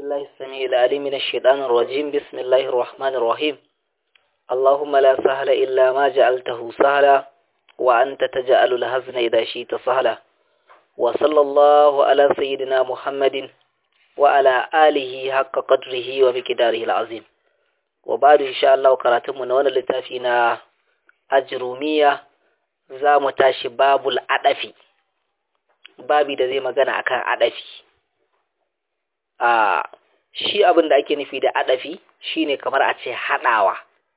بالله السميع العليم من الشيطان الرجيم بسم الله الرحمن الرحيم اللهم لا سهل إلا ما جعلته سهلا وأنت تجعل الهزن إذا شئت سهلا وصلى الله على سيدنا محمد وعلى آله حق قدره ومقداره العظيم وبعد إن شاء الله كراتم نوانا لتافينا أجرومية زام تاشي باب الأدفي babi da zai magana akan adafi a shi abin da ake nufi da adafi shine kamar a ce hadawa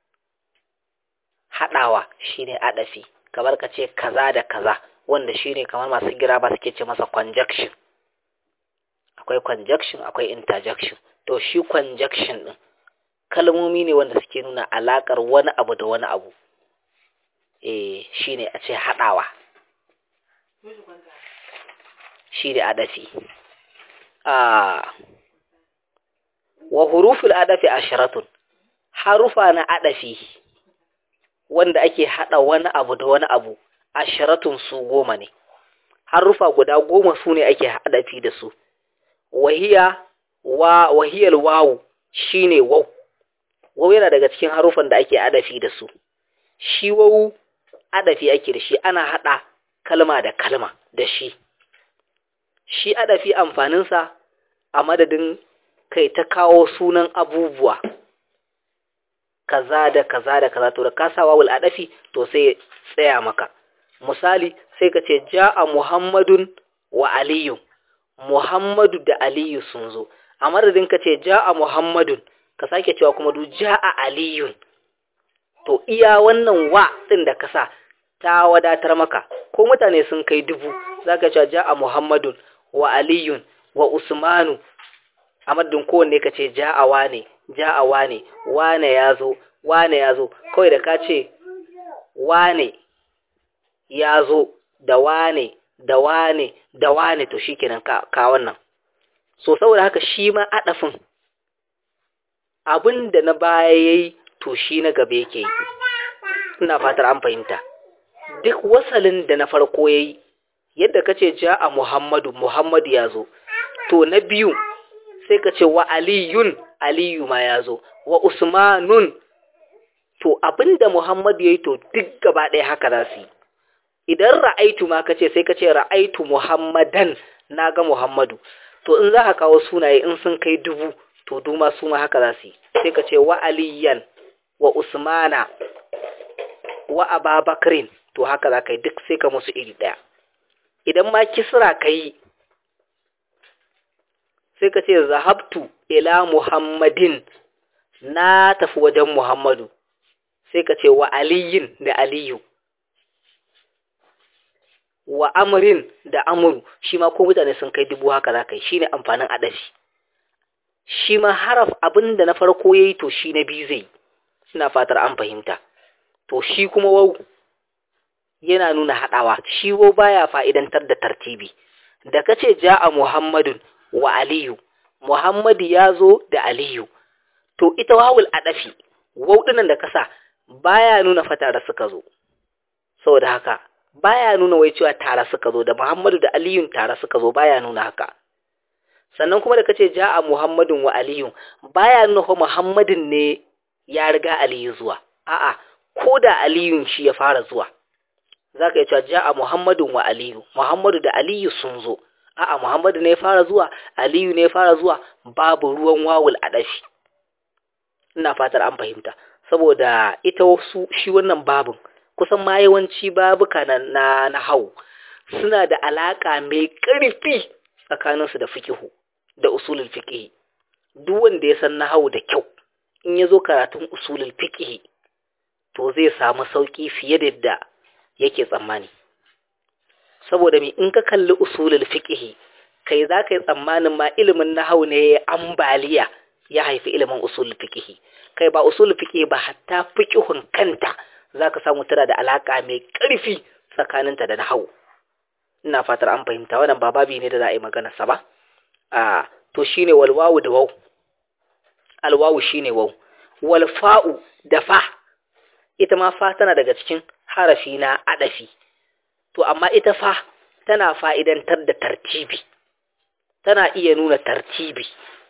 hadawa shine adafi kamar ka ce kaza da kaza wanda shine kamar masu gira ba suke ce masa conjunction akwai conjunction akwai interjection to shi conjunction din kalmomi ne wanda suke nuna alakar wani abu da wani abu eh shine a ce hadawa shi da adafi wa huruful adafi asharatun harufa na adafi wanda ake hada wani abu da wani abu asharatun su goma ne harufa guda goma su ne ake adafi da su wahiya wa wahiyal wawu shine waw waw yana daga cikin harufan da ake adafi da su shi waw adafi ake da shi ana hada kalma da kalma da shi shi adafi amfaninsa a madadin kai ta kawo sunan abubuwa kaza da kaza da kaza to da ka sa wawul adafi to sai tsaya maka misali sai ka ce ja'a muhammadun wa aliyu muhammadu da aliyu sun zo a madadin ka ce ja'a muhammadun ka sake cewa kuma du ja'a aliyun to iya wannan wa din da ka sa ta wadatar maka ko mutane sun kai dubu zaka cewa ja'a muhammadun wa aliyun wa usmanu a madadin kowanne ka ce ja'awa ne ja'awa ne wane ya zo wane ya zo kawai da ka ce wane ya zo da wane da wane da wane to shi kenan ka, ka wannan so saboda haka shi ma adafin abin da na baya ya yi to shi na gaba yake yi ina fatar an fahimta duk wasalin da na farko ya yi yadda ka ce ja a Muhammadu, Muhammadu ya zo, to na biyu sai ka ce wa Aliyun, Aliyu ma ya zo, wa Usmanun, to abinda Muhammadu ya yi to duk gaba ɗaya haka za su yi. Idan ra'aitu ma ka ce sai ka ce ra'aitu Muhammadan na ga Muhammadu, to in za ka kawo sunaye in sun kai dubu, to duma su ma haka za su yi, sai ka ce wa Aliyan, wa Usmana, wa Ababakrin, to haka za ka yi duk sai ka musu iri ɗaya. idan ma kisra ka yi sai ka ce zahabtu ila muhammadin na tafi wajen muhammadu sai ka ce wa aliyin da aliyu wa amurin da amuru shi ma ko mutane sun kai dubu haka za ka yi shi ne amfanin adashi shi ma haraf abin da na farko ya yi to shi na biyu zai suna fatar an fahimta to shi kuma wau yana nuna haɗawa shi wo baya fa'idantar da tartibi da kace ja'a Muhammadun wa Aliyu Muhammadu ya zo da Aliyu to ita wawul adafi waudunan da kasa baya nuna fa tare suka zo saboda haka baya nuna wai cewa tare suka zo da Muhammadu da Aliyun tare suka zo baya nuna haka sannan kuma da kace ja'a Muhammadun wa Aliyu baya nuna fa Muhammadin ne ya riga Aliyu zuwa a'a ko da Aliyun shi ya fara zuwa za ka yi cewa ja'a Muhammadun wa Aliyu, Muhammadu da Aliyu sun zo, a'a Muhammadu ne ya fara zuwa, Aliyu ne ya fara zuwa, babu ruwan wawul a ɗafi. Ina fatar an fahimta, saboda ita wasu shi wannan babin, kusan ma yawanci babuka na, na, na hau, suna da alaƙa mai ƙarfi tsakaninsu da fikihu, da usulul fikihi. Duk wanda ya san na hau da kyau, in ya zo karatun usulul fikihi, to zai samu sauƙi fiye da yadda yake tsammani saboda me in ka kalli usulul fiqhi kai za ka yi tsammanin ma ilimin nahau ne ambaliya ya haifi ilimin usulul fiqhi kai ba usulul fiqhi ba hatta fiqhun kanta zaka samu tana da alaka mai ƙarfi tsakaninta da nahau ina fatar an fahimta wannan ba babi ne da za a yi magana sa ba a to shine wal wawu da waw al wawu shine waw wal fa'u da fa ita ma fa tana daga cikin harafi na adafi to amma ita fa tana fa'idantar da tartibi tana iya nuna tartibi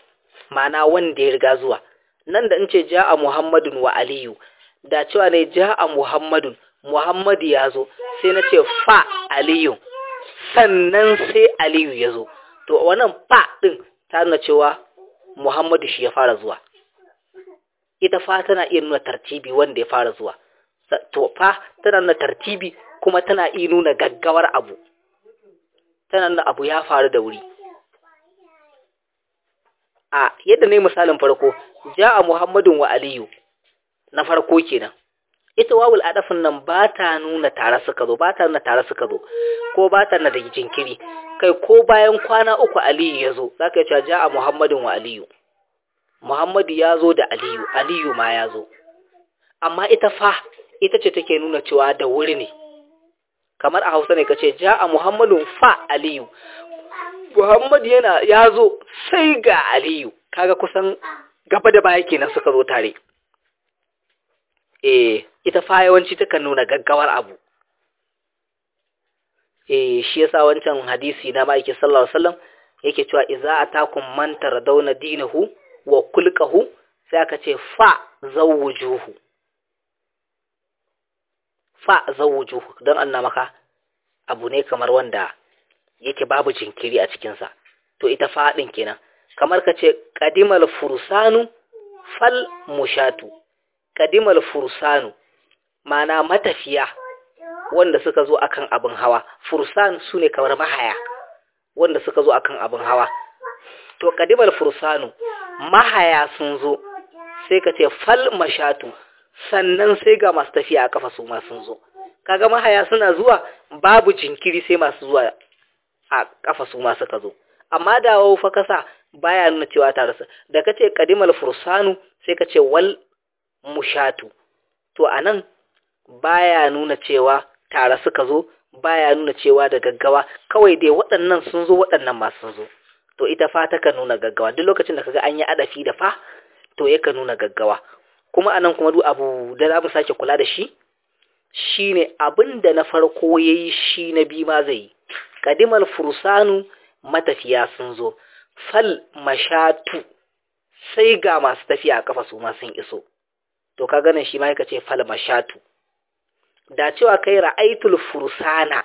ma'ana wanda ya riga zuwa nan da in ce ja'a muhammadun wa aliyu da cewa ne ja'a muhammadun muhammadu ya zo sai na ce fa aliyu sannan sai aliyu ya zo to wannan fa din ta nuna cewa muhammadu shi ya fara zuwa ita fa tana iya nuna tartibi wanda ya fara zuwa to fa tana nuna tartibi kuma tana iya nuna gaggawar abu tana nuna abu ya faru da wuri a yadda ne misalin farko ja'a muhammadun wa aliyu na farko kenan ita wawul adafin nan ba ta nuna tare suka zo ba ta nuna tare suka zo ko ba ta nuna da jinkiri kai ko bayan kwana uku aliyu ya zo za ka yi cewa ja'a muhammadun wa aliyu muhammadu ya zo da aliyu aliyu ma ya zo amma ita fa ita ce take nuna cewa da wuri ne kamar a hausa ne ka ce ja'a muhammadun fa aliyu muhammadu yana ya zo sai ga aliyu kaga kusan gaba da baya kenan suka zo tare eh ita fa yawanci takan nuna gaggawar abu eh shi yasa wancan hadisi na ma'aiki sallallahu alaihi wasallam yake cewa idza atakum man taradawna dinahu wa kulqahu sai aka ce fa zawujuhu fa zawujuhu dan anna maka abu ne kamar wanda yake babu jinkiri a cikin sa to ita fa din kenan kamar ka ce qadimal fursanu fal mushatu qadimal fursanu mana matafiya wanda suka zo akan abin hawa fursan su ne kamar mahaya wanda suka zo akan abin hawa to kadimal fursanu mahaya sun zo sai ka ce fal mashatu sannan sai ga masu tafiya a kafa su ma sun zo kaga mahaya suna zuwa babu jinkiri sai masu zuwa a kafa su ma suka zo amma dawo fa kasa baya nuna cewa tare su da kace kadimal fursanu sai ka ce wal mushatu to anan baya nuna cewa tare suka zo baya nuna cewa da gaggawa kawai dai waɗannan sun zo waɗannan ma sun zo to ita fa ta nuna gaggawa duk lokacin da kaga an yi adafi da fa to yaka nuna gaggawa kuma anan kuma duk abu da za mu sake kula da shi shine abin da na farko yayi shi na bi ma zai yi kadimal fursanu matafiya sun zo fal mashatu sai ga masu tafiya a kafa su ma sun iso to ka ganin shi ma yaka ce fal mashatu da cewa kai ra'aitul fursana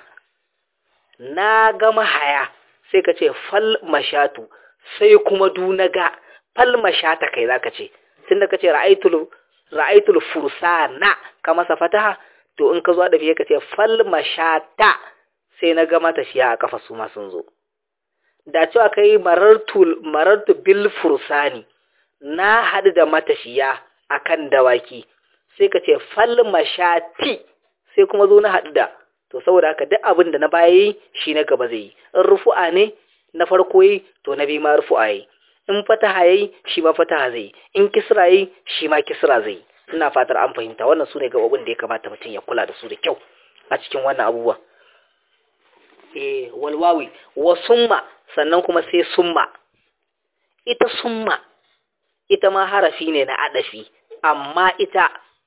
na ga mahaya sai ka ce fal mashatu sai kuma du na ga fal mashata kai zaka ce tunda ka ce ra'aitul ra'aitul fursana ka masa fataha to in ka zo da fiye ka ce fal mashata sai na ga matafiya a kafa su ma sun zo da cewa kai marartul marartu bil fursani na haɗu da matafiya akan dawaki sai ka ce fal mashati sai kuma zo na haɗu da to saboda haka duk abin da na baya yi shi na gaba zai yi in rufu'a ne na farko yi to na biyu ma rufu'a yi in fataha yayi shi ma fataha zai yi in kisra yi shi ma kisra zai yi ina fatar an fahimta wannan su ne gabobin da ya kamata mutum ya kula da su da kyau a cikin wannan abubuwa eh walwawi wa summa sannan kuma sai summa ita summa ita ma harafi ne na adafi amma ita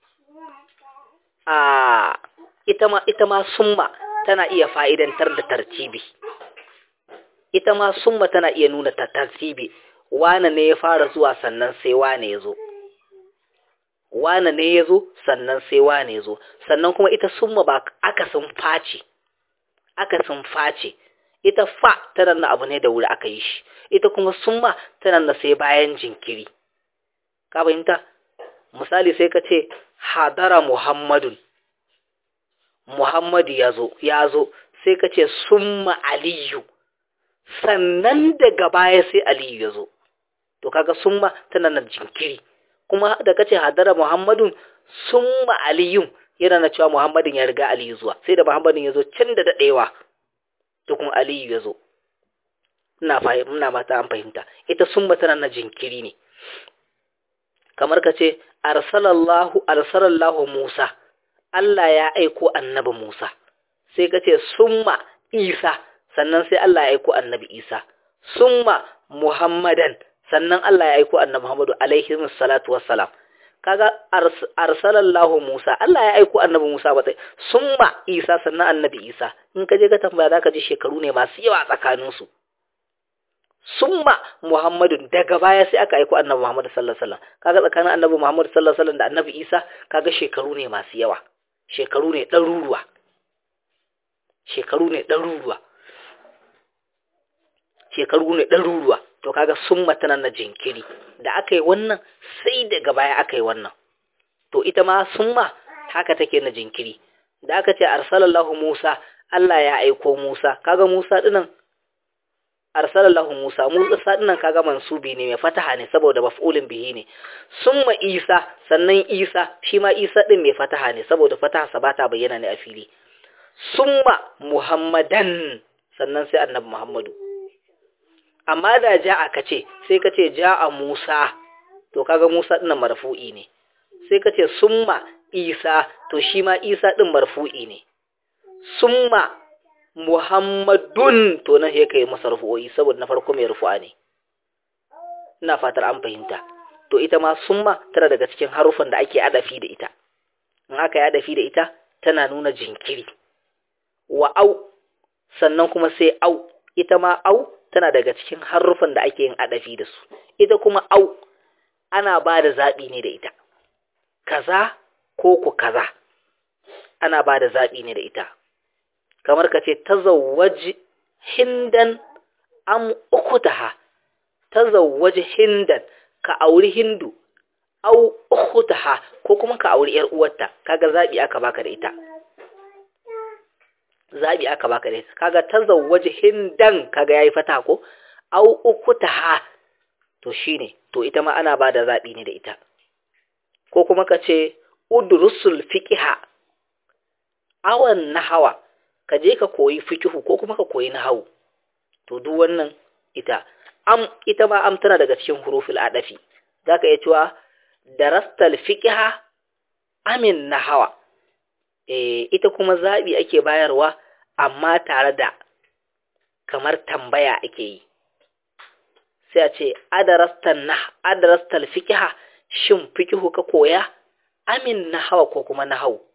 a ita ma ita ma summa tana iya fa'idantar da tartibi ita ma summa tana iya nuna ta tartibi wane ne ya fara zuwa sannan sai wane ya zo wane ne ya zo sannan sai wane ya zo sannan kuma ita summa ba akasin face akasin face ita fa tana na abu ne da wuri aka yi shi ita kuma summa tana na sai bayan jinkiri ka fahimta misali sai ka ce hadara muhammadun muhammadu ya zo ya zo sai ka ce summa aliyu sannan daga baya sai aliyu ya zo to kaga summa tana na jinkiri kuma da ka ce hadara muhammadun summa aliyun yana na cewa muhammadin ya riga aliyu zuwa sai da muhammadin ya zo can da daɗewa to kuma aliyu ya zo ina fahimta mata an fahimta ita summa tana na jinkiri ne kamar ka ce arsalallahu arsalallahu Musa Allah ya aiko annabi Musa sai ka ce summa Isa sannan sai Allah ya aiko annabi Isa summa Muhammadan sannan Allah ya aiko annabi Muhammadu alaihi salatu wassalam kaga arsalallahu Musa Allah ya aiko annabi Musa ba sai summa Isa sannan annabi Isa in ka je ka tambaya zaka ji shekaru ne masu yawa tsakanin su summa muhammadun daga baya sai aka aiko annabi muhammad sallallahu alaihi wasallam kaga tsakanin annabi muhammad sallallahu alaihi wasallam da annabi isa kaga shekaru ne masu yawa shekaru ne ɗaruruwa shekaru ne ɗaruruwa shekaru ne ɗaruruwa to kaga summa tana na jinkiri da aka yi wannan sai daga baya aka yi wannan to ita ma summa haka take na jinkiri da aka ce arsalallahu Musa Allah ya aiko Musa kaga Musa dinan arsalallahu Musa Musa dinan kaga mansubi ne mai fataha ne saboda maf'ulin bihi ne summa Isa sannan Isa shi ma Isa din mai fataha ne saboda fataha sa bata bayyana ne a fili summa Muhammadan sannan sai annabi Muhammadu amma da ja'a kace sai kace ja'a Musa to kaga Musa dinan marfu'i ne sai kace summa Isa to shi ma Isa ɗin marfu'i ne, summa Muhammadun to nan ya kai masa rufu'o'i saboda na farko mai rufu'a ne. Ina fatar an fahimta, to ita ma summa tana daga cikin harufan da ake adafi da ita, in aka yi adafi da ita tana nuna jinkiri. Wa au, sannan kuma sai au, ita ma au tana daga cikin harufan da ake yin adafi da su, ita kuma au ana ba da zaɓi ne da ita. Kaza ko ku kaza ana ba da zaɓi ne da ita kamar ka ce tazawwaji hindan am ukhtaha tazawwaji hindan ka auri hindu au ukhtaha ko kuma ka auri yar uwarta kaga zaɓi aka baka da ita zaɓi aka baka da ita kaga tazawwaji hindan kaga yayi fata ko au ukhtaha to shine to ita ma ana ba da zaɓi ne da ita ko kuma ka ce udrusul fiqha awan nahawa ka je ka koyi fiqhu ko kuma ka koyi nahawu to duk wannan ita am ita ma am tana daga cikin huruful adafi zaka iya cewa darastal fiqha amin nahawa eh ita kuma zabi ake bayarwa amma tare da kamar tambaya ake yi sai a ce adarastan nah adarastal fiqha shin fiqhu ka koya amin na hawa ko kuma na hau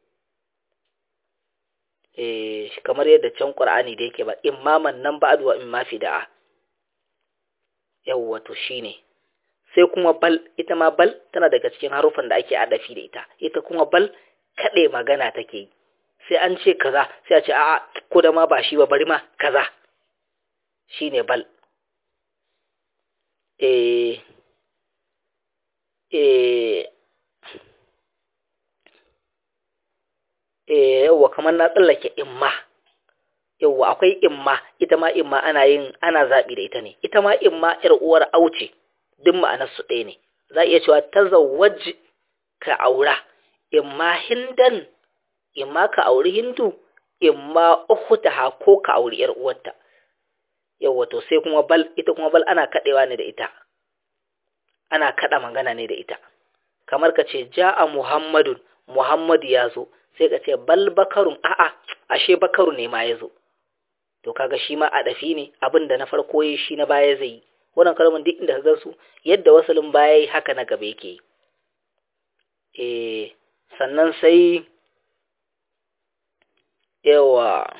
eh kamar yadda can qur'ani da yake ba imaman nan ba'd wa imma fida'a yawwa to shine sai kuma bal ita ma bal tana daga cikin harufan da ake adafi da ita ita kuma bal kade magana take yi sai an ce kaza sai a ce a'a ko da ma ba shi ba bari ma kaza shine bal eh eh yauwa kamar na tsallake imma yauwa akwai imma ita ma imma ana yin ana zaɓi da ita ne ita ma imma ƴar uwar auce duk ma'anar su ɗaya ne za iya cewa tazawwaj ka aura imma hindan imma ka auri hindu imma ukhtaha ko ka auri ƴar uwarta yauwa to sai kuma bal ita kuma bal ana kaɗewa ne da ita ana kaɗa magana ne da ita kamar ka ce ja'a muhammadun muhammadu ya zo sai ka ce bal bakarun a'a ashe bakaru ne ma ya zo to kaga shi ma a dafi ne abin da na farko yi shi na baya zai yi wannan kalmar duk inda ka ga su yadda wasalin baya yi haka na gaba yake eh sannan sai yawa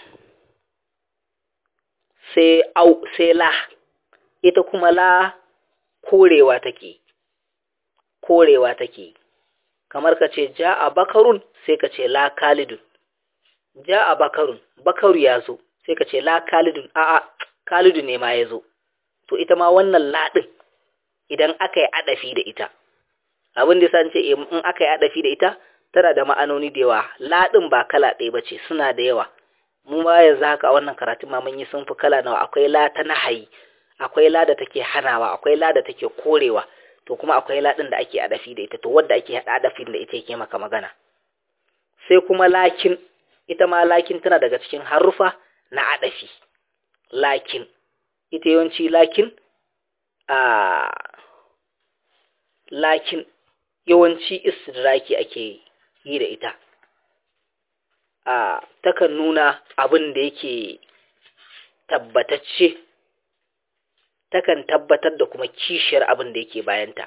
sai au sai la ita kuma la korewa take korewa take kamar ka ce ja a bakarun sai ka ce la kalidun ja a bakarun bakaru ya zo sai ka ce la kalidun a'a kalidun ne ma ya zo to ita ma wannan laɗin idan aka yi adafi da ita abin da san ce in aka yi adafi da ita tana da ma'anoni da yawa laɗin ba kala ɗaya ba ce suna da yawa mu ma yanzu haka a wannan karatun ma mun yi sun fi kala nawa akwai la ta nahayi akwai la da take hanawa akwai la da take korewa to kuma akwai laɗin da ake adafi da ita to wadda ake haɗa adafin da ita yake maka magana sai kuma lakin ita ma lakin tana daga cikin harufa na adafi lakin ita yawanci lakin a lakin yawanci istidraki ake yi da ita a takan nuna abin da yake tabbatacce takan tabbatar da kuma kishiyar abin da yake bayanta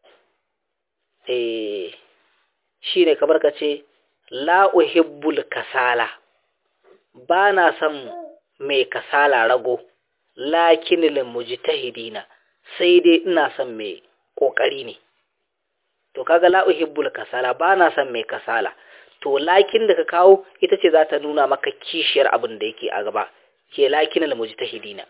eh shine kamar ka ce la uhibbul kasala ba na son mai kasala rago lakinil mujtahidina sai dai ina son mai kokari ne to kaga la uhibbul kasala ba na son mai kasala to lakin da ka kawo ita ce za ta nuna maka kishiyar abin da yake a gaba ke lakinil mujtahidina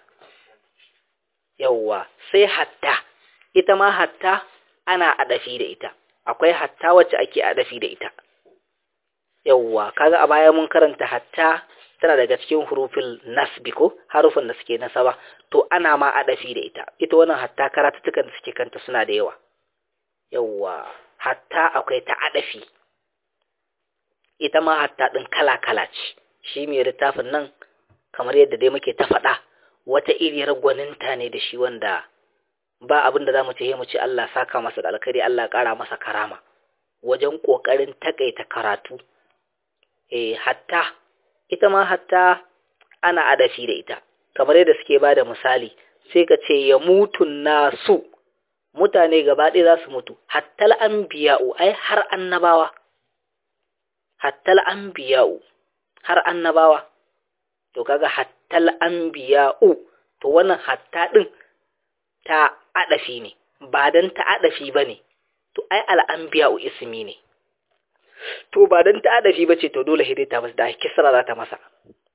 yawwa sai hatta ita ma hatta ana adafi da ita akwai hatta wacce ake adafi da ita yawwa kaga a baya mun karanta hatta tana daga cikin hurufin nasbi ko harufin da suke nasaba to ana ma adafi da ita ita wannan hatta karatutukan da suke kanta suna da yawa yawwa hatta akwai ta adafi ita ma hatta din kala kala ce shi mai littafin nan kamar yadda dai muke ta faɗa wata iriyar gwaninta ne da shi wanda ba abin da za mu ce mu ce Allah saka masa da alkhairi Allah ƙara masa karama wajen ƙoƙarin takaita karatu eh hatta ita ma hatta ana adafi da ita kamar yadda suke ba da misali sai ka ce ya mutu nasu mutane gaba ɗaya za su mutu hattal anbiya'u ai har annabawa hattal anbiya'u har annabawa to kaga hattal anbiya'u to wannan hatta din ta adafi ne ba dan ta adafi bane to ai al'anbiya'u ismi ne to ba dan ta adafi bace to dole hidai ta masa da kisra za ta masa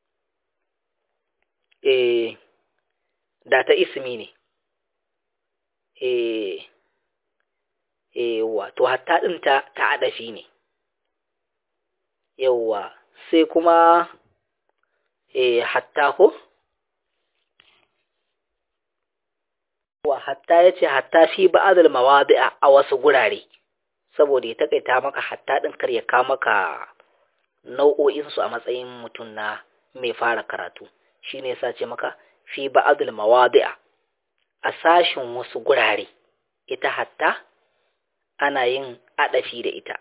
eh da ta ismi ne eh eh wato hatta din ta ta adafi ne yawwa sai kuma eh hatta ko wa hatta yace hatta fi ba'dal mawadi'a a wasu gurare saboda ya takaita maka hatta din kar ya ka maka nau'o'in su a matsayin mutum na mai fara karatu shine yasa ce maka fi ba'dal mawadi'a a sashin wasu gurare ita hatta ana yin adafi da ita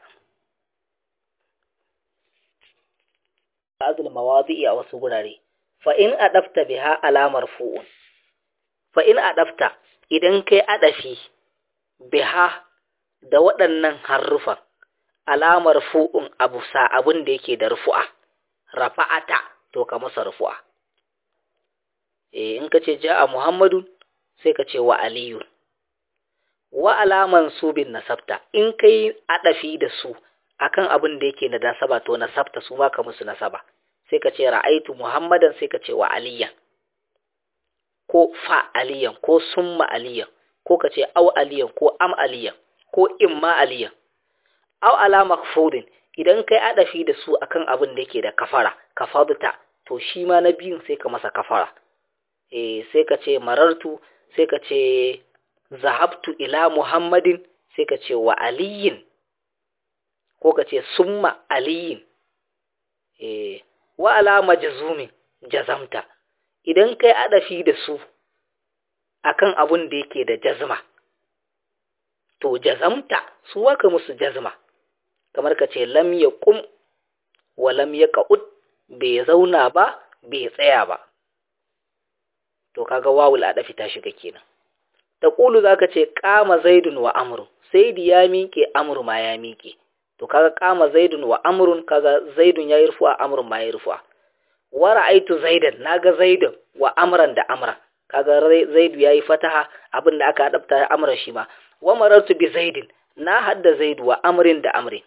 ba'dal mawadi'i a wasu gurare fa in adafta biha alamar fu'un fa in adafta idan kai adafi biha da waɗannan harufan alamar fu'un abu sa abin da yake da rufu'a rafa'ata to ka masa rufu'a eh in ka ce ja'a muhammadun sai ka ce wa aliyun wa alaman su bin nasabta in kai adafi da su akan abin da yake da nasaba to nasabta su ma ka musu nasaba sai ka ce ra'aitu muhammadan sai ka ce wa aliyan ko fa aliyan ko summa aliyan ko ka ce au aliyan ko am aliyan ko imma aliyan au ala makfudin idan kai adafi da su akan abin da yake da kafara kafaduta to shi ma na biyun sai ka masa kafara eh sai ka ce marartu sai ka ce zahabtu ila muhammadin sai ka ce wa aliyin ko ka ce summa aliyin eh wa ala majzumin jazamta idan kai adafi da su akan abun da yake da jazma to jazamta su waka musu jazma kamar ka ce lam yaqum wa lam yaqud bai zauna ba bai tsaya ba to kaga wawul adafi ta shiga kenan taqulu zaka ce qama zaidun wa amru saidi ya miƙe amru ma ya miƙe to kaga qama zaidun wa amrun kaga zaidun yayi rufu'a amrun ma yayi rufu'a wa ra'aitu zaidan naga zaidan wa amran da amra kaga zaidu yayi fataha abinda aka adabta amran shi ma wa marartu bi zaidin na hadda zaidu wa amrin da amrin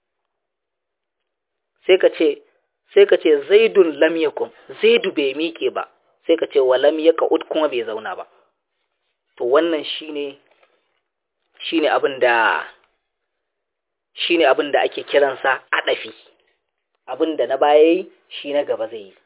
sai ka ce sai ka ce zaidun lam yakum zaidu bai miƙe ba sai ka ce wa lam yaqud kuma bai zauna ba to wannan shine shine abinda shine abinda ake kiransa adafi abinda na baya yi shi na gaba zai yi